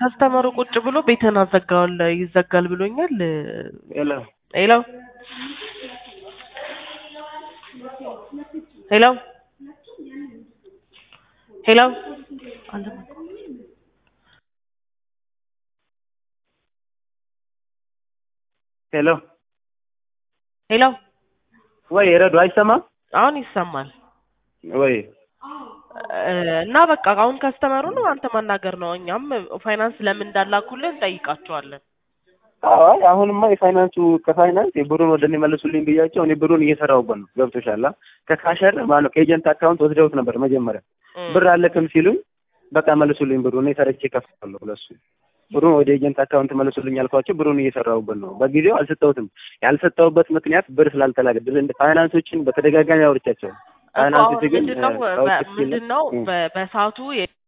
ከስተመሩ ቁጭ ብሎ ቤትህን አዘጋዋል ይዘጋል ብሎኛል። ሄሎ ሄሎ ሄሎ ሄሎ ሄሎ ሄሎ ወይ ረዱ አይሰማም አሁን ይሰማል ወይ እና በቃ አሁን ከስተመሩ ነው አንተ ማናገር ነው። እኛም ፋይናንስ ለምን እንዳላኩልን እንጠይቃቸዋለን። አይ አሁንማ የፋይናንሱ ከፋይናንስ የብሩን ወደ እኔ መልሱልኝ ብያቸው እኔ ብሩን እየሰራሁበት ነው። ገብቶሻል? ከካሸር ማነው ከኤጀንት አካውንት ወስደውት ነበር መጀመሪያ ብር አለክም ሲሉኝ በቃ መልሱልኝ ብሩ እኔ ሰርቼ እከፍላለሁ ለሱ ብሩን ወደ ኤጀንት አካውንት መልሱልኝ ያልኳቸው ብሩን እየሰራሁበት ነው። በጊዜው አልሰጠሁትም። ያልሰጠሁበት ምክንያት ብር ስላልተላከ ፋይናንሶችን በተደጋጋሚ አውርቻቸው ፋይናንሶች ግን ምንድን ነው በሰዓቱ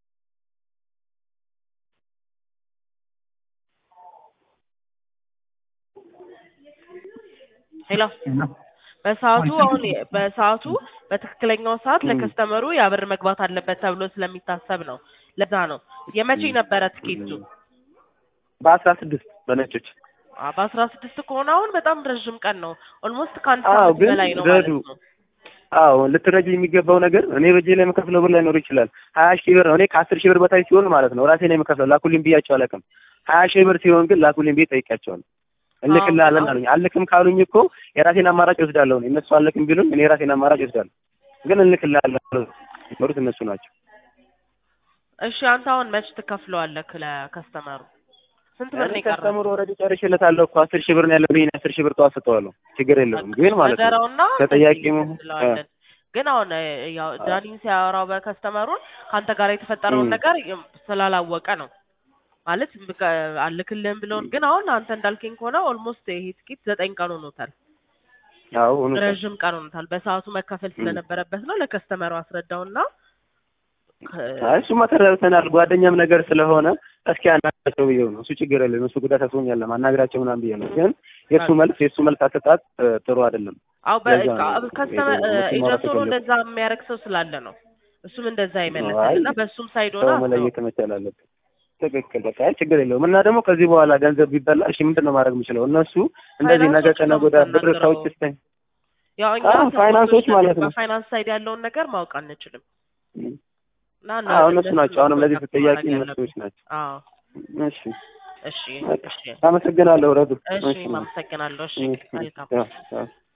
ሄሎ በሰዓቱ አሁን በሰዓቱ በትክክለኛው ሰዓት ለከስተመሩ ያ ብር መግባት አለበት ተብሎ ስለሚታሰብ ነው። ለዛ ነው። የመቼ ነበረ ትኬቱ? በአስራ ስድስት በነጮች በአስራ ስድስት ከሆነ አሁን በጣም ረዥም ቀን ነው። ኦልሞስት ከአንድ አዎ፣ ሳምንት ግን በላይ ነው ረዱ ማለት ነው። አዎ ልትረጂ የሚገባው ነገር እኔ በጄ ላይ የምከፍለው ብር ላይኖር ይችላል። ሀያ ሺህ ብር እኔ ከአስር ሺህ ብር በታች ሲሆን ማለት ነው ራሴ ነው የምከፍለው። ላኩልኝ ብያቸው አላውቅም። ሀያ ሺህ ብር ሲሆን ግን ላኩልኝ ብዬ ጠይቄያቸዋለሁ። እልክልሃለን አሉኝ። አልክም ካሉኝ እኮ የራሴን አማራጭ ወስዳለሁ። እኔ እነሱ አልክም ቢሉኝ እኔ የራሴን አማራጭ ወስዳለሁ። ግን እልክልሃለን የሚሉት እነሱ ናቸው። እሺ አንተ አሁን መች ትከፍለዋለህ ለከስተመሩ? ስንት ብር ነው እኔ የቀረው? ከስተምሮ ኦልሬዲ ጨርሼለታለሁ እኮ አስር ሺህ ብር ነው ያለብኝ። አስር ሺህ ብር ጠዋት ሰጠዋለሁ። ችግር የለውም ግን ማለት ነው ነገረውና ተጠያቂ እንደዚህ መሆን እንለዋለን። ግን አሁን እ, ያው ዳኒን ሲያወራው በከስተመሩን ከአንተ ጋር የተፈጠረውን ም። ነገር እ, ስላላወቀ ነው ማለት በቃ አልክልህም ብለውን። ግን አሁን አንተ እንዳልከኝ ከሆነ ኦልሞስት ይሄ ትኬት ዘጠኝ ቀን ሆኖታል፣ አዎ እውነት ነው። ረዥም ቀን ሆኖታል። በሰዓቱ መከፈል ስለነበረበት ነው ለከስተመሩ አስረዳውና አይ እሱማ ተረድተናል። ጓደኛም ነገር ስለሆነ እስኪ አናግራቸው ብዬው ነው። እሱ ችግር የለም እሱ ጉዳት አስቦኛል ማናግራቸው ምናምን ብዬ ነው። ግን የእሱ መልስ የእሱ መልስ አሰጣጥ እ, ጥሩ አይደለም። አው ለዛ ነው ከስተመር የሄደው። እሱን ማውራት ኤጀንት ሆኖ የፈለኩት። እንደዛ የሚያደርግ ሰው ስላለ ነው። እሱም እንደዛ አይ ይመለሳል እና በእሱም ሳይድ ሆነ ሰው አስበው። መለየት መቻል አለብን። ትክክል በቃ አይ ችግር የለውም። እና ደግሞ ከዚህ በኋላ ገንዘብ ቢበላ እሺ ምንድን ነው ማድረግ የምችለው? እነሱ እንደዚህ ነገ ፋይናንሶች ከነገ ነው ወዲያ ብር የምታናግረው። ከውጭ ስተኝ ያው እኛ አዎ፣ ሰፖርቶች ፋይናንሶች ነን። ማለት ነው። በፋይናንስ ሳይድ ያለውን ነገር ማወቅ አንችልም እና እና አዎ እነሱ እነሱ ናቸው። አሁንም ለዚህ ኮንታክት ተጠያቂ ማድረግ እነሱዎች ያለብን። ናቸው። አዎ እሺ እሺ በቃ እሺ አመሰግናለሁ ረዱ። እሺ አመሰግናለሁ። እሺ እሺ፣ መልካም ያው፣ ያው።